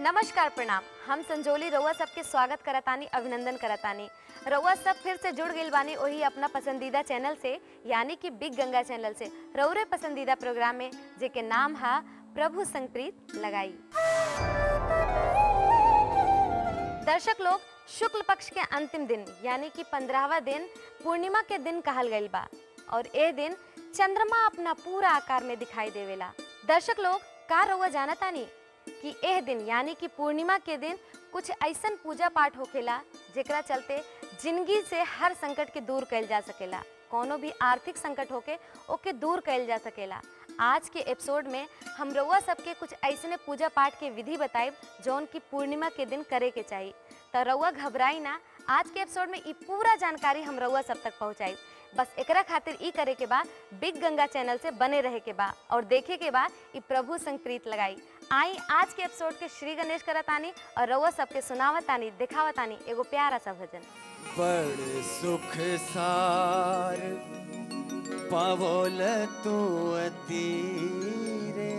नमस्कार प्रणाम हम संजोली रउआ सबके स्वागत करतानी अभिनंदन करतानी रउआ सब फिर से जुड़ गइल बानी वही अपना पसंदीदा चैनल से यानी कि बिग गंगा चैनल से रउरे पसंदीदा प्रोग्राम में जेके नाम है प्रभु संप्रीत लगाई दर्शक लोग शुक्ल पक्ष के अंतिम दिन यानी कि पंद्रहवा दिन पूर्णिमा के दिन कहल गइल बा और ए दिन चंद्रमा अपना पूरा आकार में दिखाई देवेला दर्शक लोग का रउआ जानतानी कि एह दिन यानी कि पूर्णिमा के दिन कुछ ऐसन पूजा पाठ होखेला जेकरा चलते जिंदगी से हर संकट के दूर कइल जा सकेला कोनो भी आर्थिक संकट होके ओके दूर कइल जा सकेला आज के एपिसोड में हम रउआ सबके कुछ ऐसने पूजा पाठ के विधि बताइब जौन की पूर्णिमा के दिन करे के चाहिए तो रउआ घबराई ना आज के एपिसोड में ई पूरा जानकारी हम रउआ सब तक पहुंचाई बस एकरा खातिर ई करे के बा बिग गंगा चैनल से बने रहे के बा और देखे के बा ई प्रभु संप्रीत लगाई आई आज के एपिसोड के श्री गणेश करतानी और रउआ सबके सुनावतानी दिखावतानी एगो प्यारा सा भजन बड़ सुख सार पावोल तू अतीरे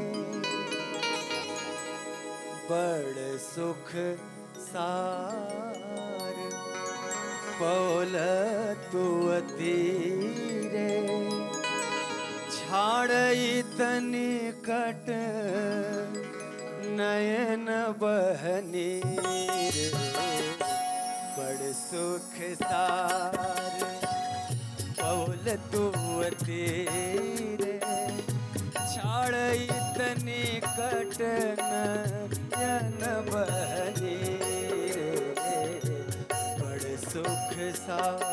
बड़ सुख सार पावोल तू अतीरे छाड़ तनी कट नयन बहनी बड़ सुख सार पौल तू तेरे छाड़ तनी कट नयन बहनी रे बड़ सुख सार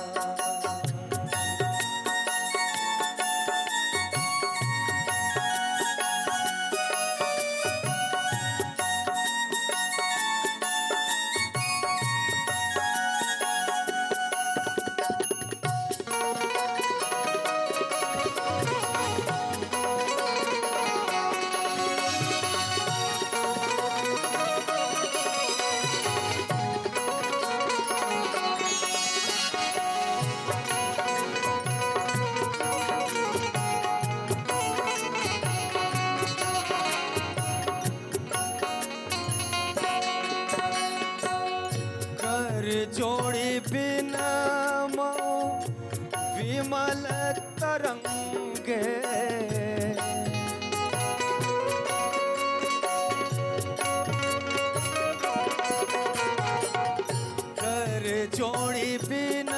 कर जोड़ी बिन विमल तरंगे कर जोड़ी बिन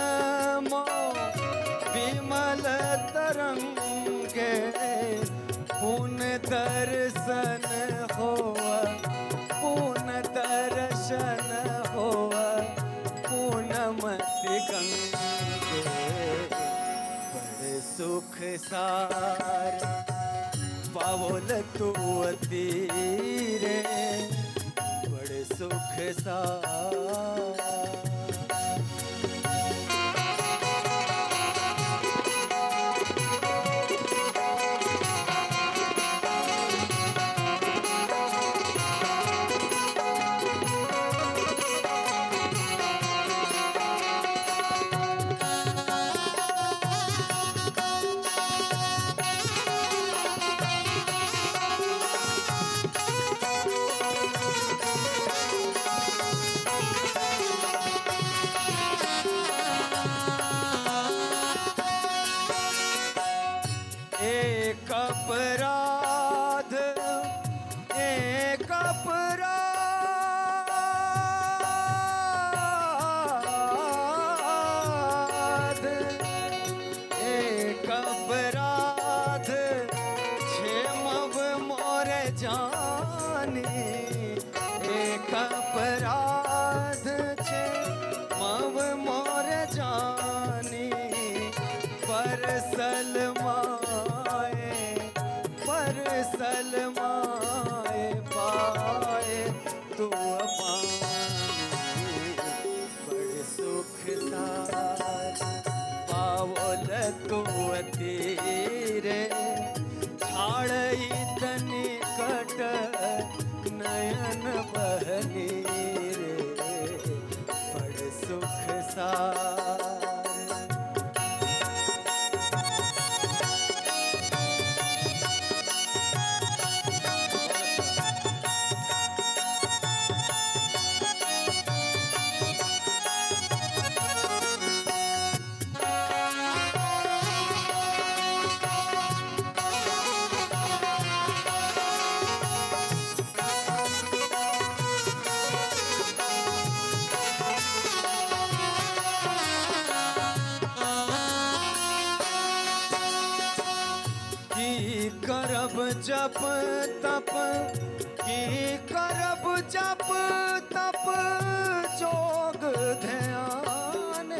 विमल तरंगे पुन दर्शन होवा पुन दर्शन होवा पूनमति गंगे बड़े सुख सार पावल तू तीरे बड़े सुख सार एक अपराध एक अपराध एक अपराध क्षेमव मोर जानी एक अपराध क्षेमव मोर जानी परसल माए परसल माए पाए तू पानी बड़ सुख सार पावल तू तीरे छाड़ तनी कट नयन बहनी रे बड़ सुख सार की करब जप तप की करब जप तप जोग ध्यान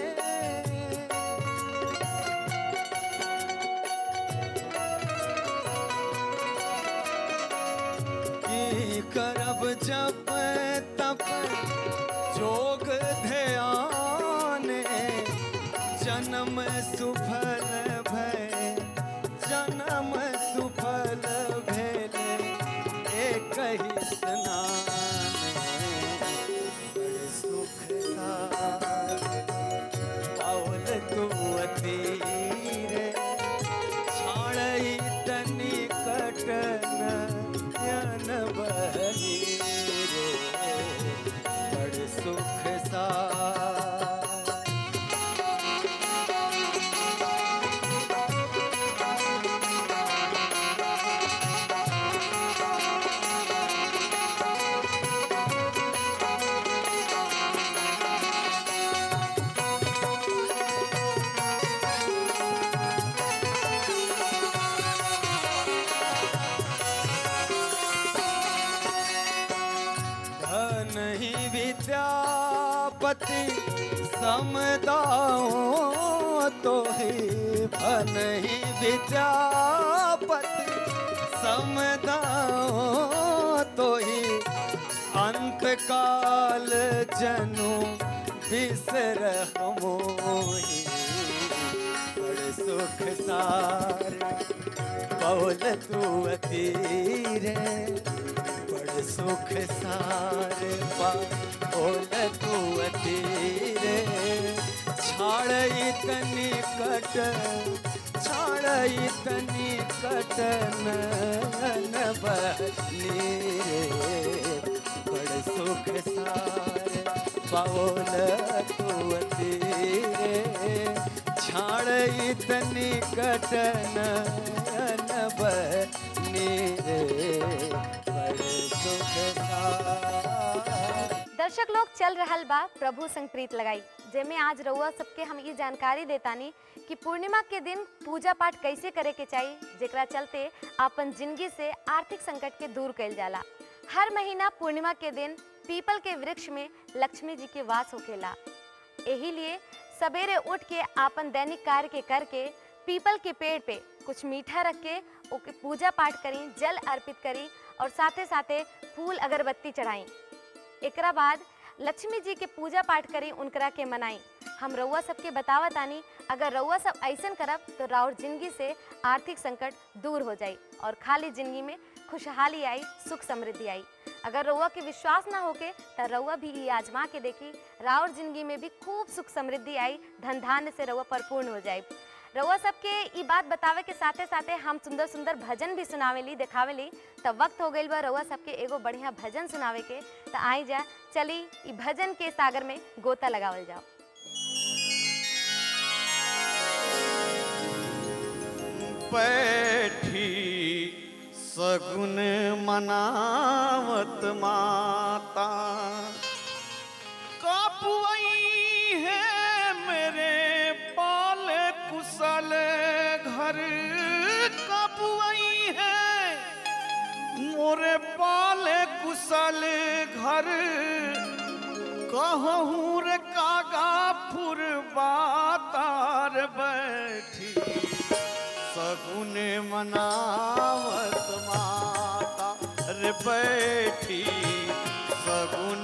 की करब जप तप जोग ध्यान जन्म सुफल भय जन्म सुफल भेल एक ही स्नान बड़ सुख सार पावल तू अतीर छाड़ई तनी कटन यन बनी रे बड़ सुख सार धन ही विद्यापति समदाओ तो ही धन ही विद्यापति समदाओ तो ही अंत काल जनु बिसर मोही बड़ सुख सार पौल तू अतीरे बड़ सुख सार पौल तू अतीरे छाड़ई तनी कट छाड़ई तनी कटन नीरे बड़ सुख सार पौल तू अतीरे छाड़ई तनी कटन नीरे बड़ सुख सार दर्शक लोग चल रहल बा प्रभु संग प्रीत लगाई जेमे आज रउआ सबके हम ये जानकारी देतानी कि पूर्णिमा के दिन पूजा पाठ कैसे करे के चाहिए जेकरा चलते अपन जिंदगी से आर्थिक संकट के दूर कइल जाला हर महीना पूर्णिमा के दिन पीपल के वृक्ष में लक्ष्मी जी के वास होखेला यही लिए सवेरे उठ के आपन दैनिक कार्य के करके पीपल के पेड़ पे कुछ मीठा रख के ओके पूजा पाठ करी जल अर्पित करी और साथे साथे फूल अगरबत्ती चढ़ाई एकरा बाद लक्ष्मी जी के पूजा पाठ करी उनकरा के मनाई हम रउआ सबके बतावत आनी अगर रउआ सब ऐसन करब तो राउर जिंदगी से आर्थिक संकट दूर हो जाई और खाली जिंदगी में खुशहाली आई सुख समृद्धि आई अगर रउआ के विश्वास ना होके तो रउआ भी ये आजमा के देखी राउर जिंदगी में भी खूब सुख समृद्धि आई धन धान्य से रउआ परिपूर्ण हो जाए रउआ सबके ई बात बतावे के साथे साथे हम सुंदर सुंदर भजन भी सुनावेली देखावेली तब वक्त हो गइल बा रउआ सबके एगो बढ़िया भजन सुनावे के तो आई जा चली ई भजन के सागर में गोता लगावल जाओ बैठी सगुन मनावत माता कापुई है मेरे पाल कुशल घर कापुई है मोरे पाल कुशल घर कहूँ रे कागा फुर बातार बैठी सगुन मनावत माता रे बैठी सगुन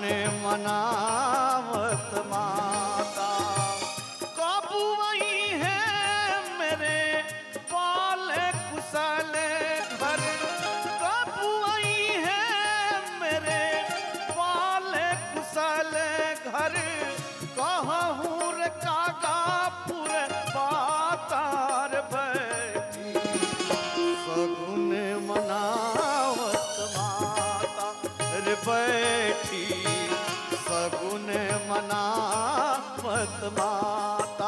मनावत माता काबू वही है मेरे पाल कुशल घर काबू वही है मेरे पाल कुशल घर कहूँ रे कागापुर पातार बैठी सगुन मनावत माता रे बैठी सगुन मनावत माता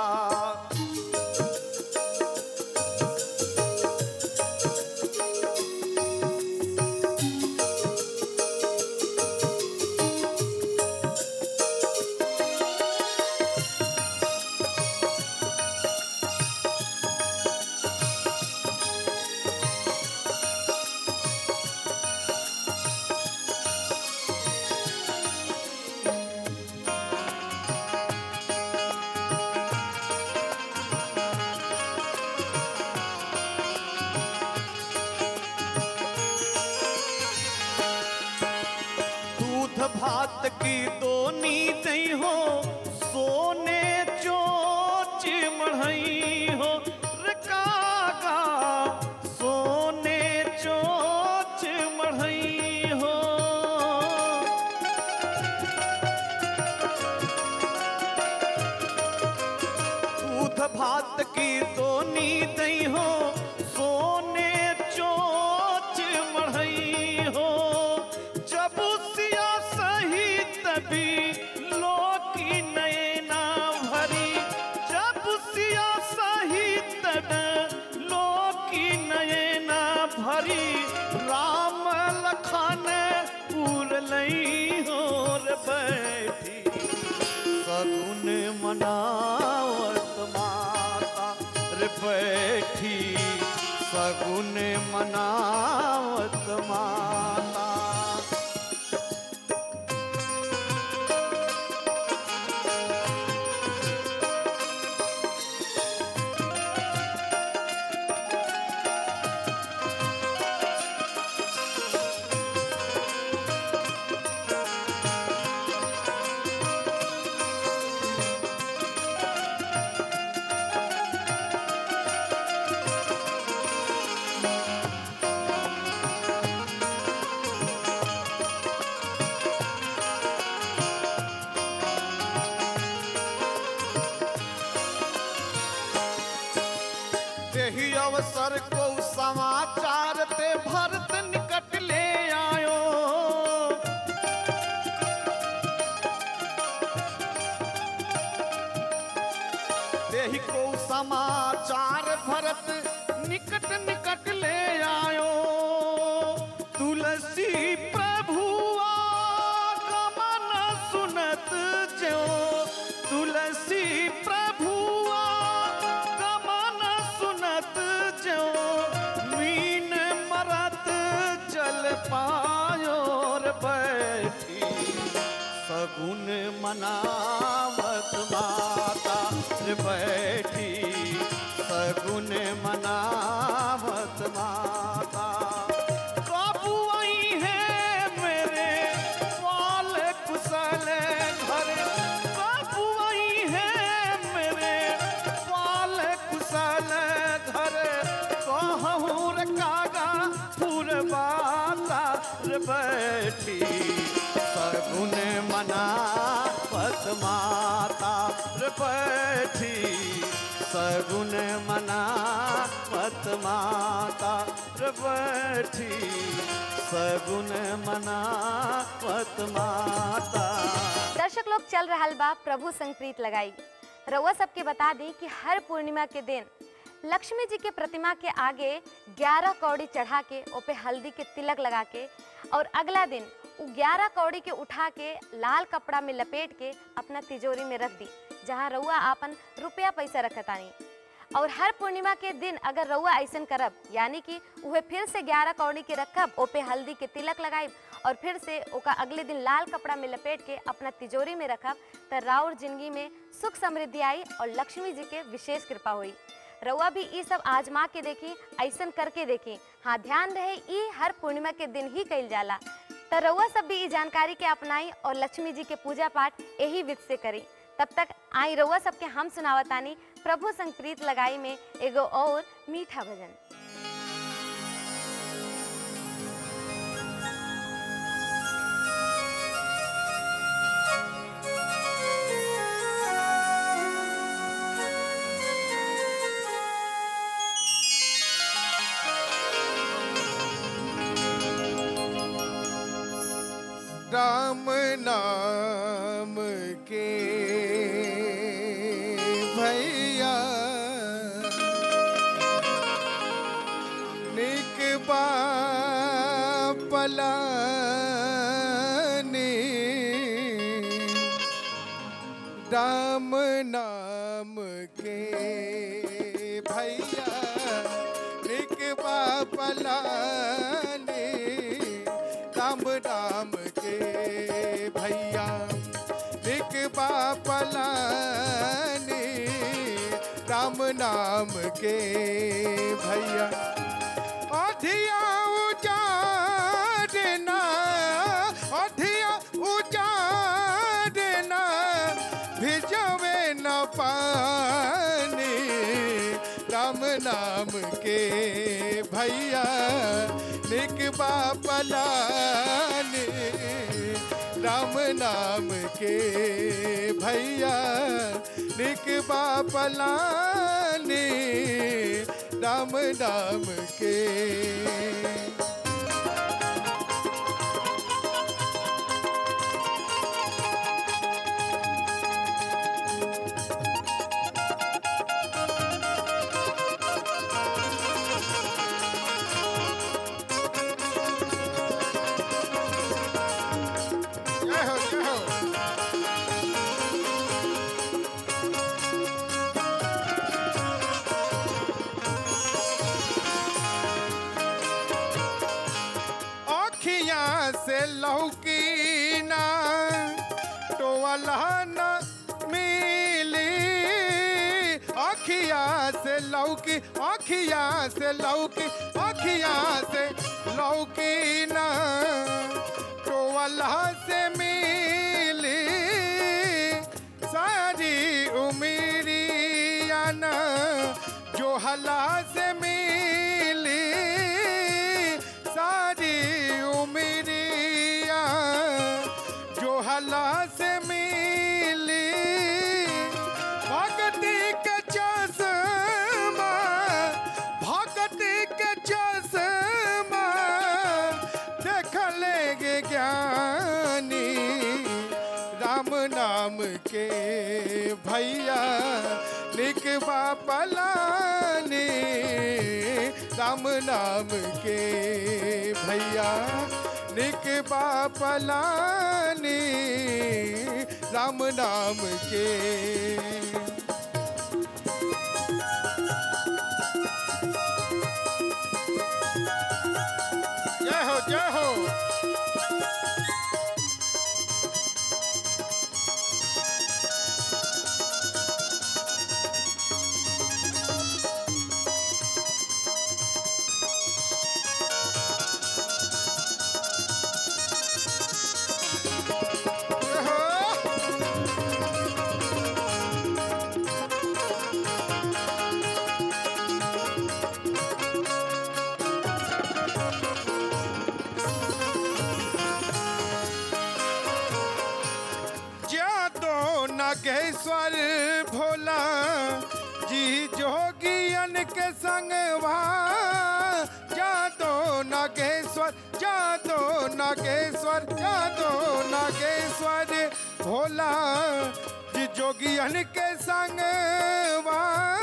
भात की दोनी दई हो सोने चोच मढ़ई हो रे कागा सोने चोच मढ़ई हो दूध भात की दोनी दई हो सोने चोच मढ़ई हो जब सिया सही तभी लोकी नैना भरी जब सिया सही तब लोकी नैना भरी राम लखन पूर लई हो रे बैठी सगुन मनावत माता रे बैठी सगुन मनावत माता यही अवसर को समाचार ते भरत निकट ले आयो यही को समाचार भरत निकट निकट ले आयो तुलसी प्रभु आगमन सुनत जो तुलसी प्रभु आगमन सुनत जो मीन मरत जल पायो रे बैठी सगुन मनावत माता रे बैठी सगुन मनावत माता बाबू आई है मेरे पाल कुशल घर बाबू आई है मेरे पाल कुशल घर कहूँ रे कागा फुरबाता रे बैठी सगुन मनावत माता रे बैठी सगुन मनावत माता रे बैठी सगुन मनावत माता दर्शक लोग चल रहा बा प्रभु संग प्रीत लगाई रउआ सबके बता दी कि हर पूर्णिमा के दिन लक्ष्मी जी के प्रतिमा के आगे 11 कौड़ी चढ़ा के ओपे हल्दी के तिलक लगा के और अगला दिन उ 11 कौड़ी के उठा के लाल कपड़ा में लपेट के अपना तिजोरी में रख दी जहाँ रउआ आपन रुपया पैसा रखतानी और हर पूर्णिमा के दिन अगर रउआ ऐसन करब यानी कि उहे फिर से ग्यारह कौड़ी के रखब ओपे हल्दी के तिलक लगाइब और फिर से ओका अगले दिन लाल कपड़ा में लपेट के अपना तिजोरी में रखब त राउर जिंदगी में सुख समृद्धि आई और लक्ष्मी जी के विशेष कृपा हुई रउआ भी ई सब आजमा के देखी ऐसन करके देखी हाँ ध्यान रहे ई हर पूर्णिमा के दिन ही कइल जाला त रउआ सब भी ई जानकारी के अपनाई और लक्ष्मी जी के पूजा पाठ यही विध से करी तब तक आई रउआ सबके हम सुनावतानी प्रभु संग प्रीत लगाई में एगो और मीठा भजन राम नाम के भैया निक पलानी राम नाम के भैया निक पलानी राम राम के भैया निक पलानी राम नाम के भैया अधिया उजाड़ना अधिया उजाड़ना भैया निक बापलानी राम नाम के भैया निक बापलानी राम नाम के जय हो जय हो अखियां से लौकी ना टोवला न मिली अखियां से लौकी अखियां से लौकी अखियां से लौकी ना टोवला से मिली सारी उमरिया ना जो हला से मिली सारी उमरिया जो हला से मिली भक्ति के चश्मा भक्ति के चश्मा देख लेगे ज्ञानी राम नाम के भैया निक बापलानी राम नाम के भैया निक बापलानी राम नाम के जय हो जय हो जय हो जादो नागेश्वर भोला जी जोगियन के संगवा जादो नागेश्वर जादो नागेश्वर जादो नागेश्वर भोला जी जोगियन के संगवा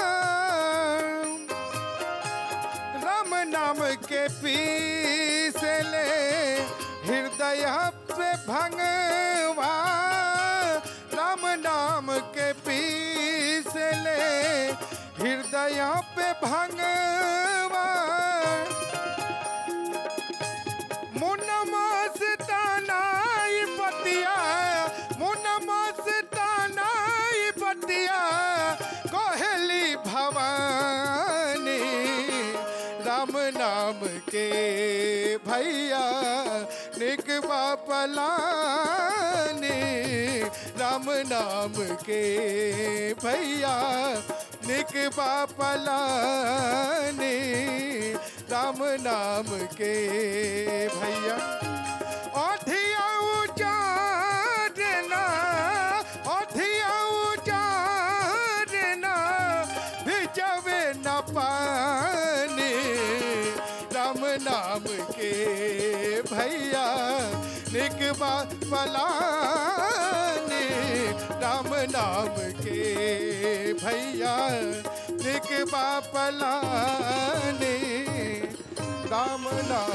राम नाम के पीस ले हृदय पे भंगवा राम नाम के पीस ले हृदय पे भंगवा मुनमस तानाई पतिया मुनमस तानाई पतिया कोहली भवानी राम नाम के भैया निक बापलानी राम नाम के भैया निक बापलानी राम नाम के भैया अधिया उचारना अधिया उचारना भिजवे न पानी राम नाम के भैया निकबा पलानी राम नाम के भैया निकबा पलानी राम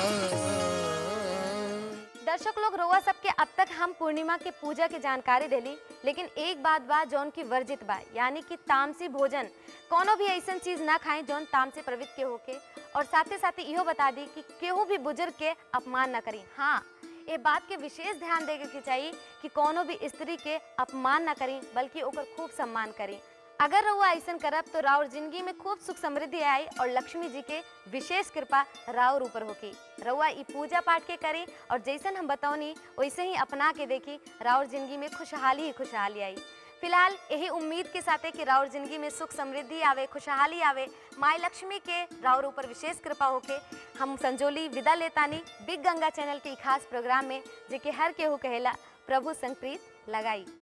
नाम दर्शक लोग रोआ सबके अब तक हम पूर्णिमा के पूजा के जानकारी देली लेकिन एक बात बा जौन की वर्जित बा यानी कि तामसी भोजन कोनो भी ऐसा चीज ना खाएं जौन ताम से प्रवृत्त के होके और साथे साथे इहो बता दी कि केहू भी बुजुर्ग के अपमान ना करी हाँ ये बात के विशेष ध्यान देवे के चाहिए कि कोनो भी स्त्री के अपमान ना करी बल्कि ओकर खूब सम्मान करी अगर रउआ ऐसा करब तो राउर जिंदगी में खूब सुख समृद्धि आई और लक्ष्मी जी के विशेष कृपा राउर ऊपर होगी रउआ ई पूजा पाठ के करी और जैसन हम बतौनी वैसे ही अपना के देखी राउर जिंदगी में खुशहाली ही खुशहाली आई फिलहाल यही उम्मीद के साथे कि राउर जिंदगी में सुख समृद्धि आवे खुशहाली आवे माई लक्ष्मी के राउर ऊपर विशेष कृपा होके हम संजोली विदा लेतानी बिग गंगा चैनल के ई खास प्रोग्राम में जेके हर केहू कहेला प्रभु संग प्रीत लगाई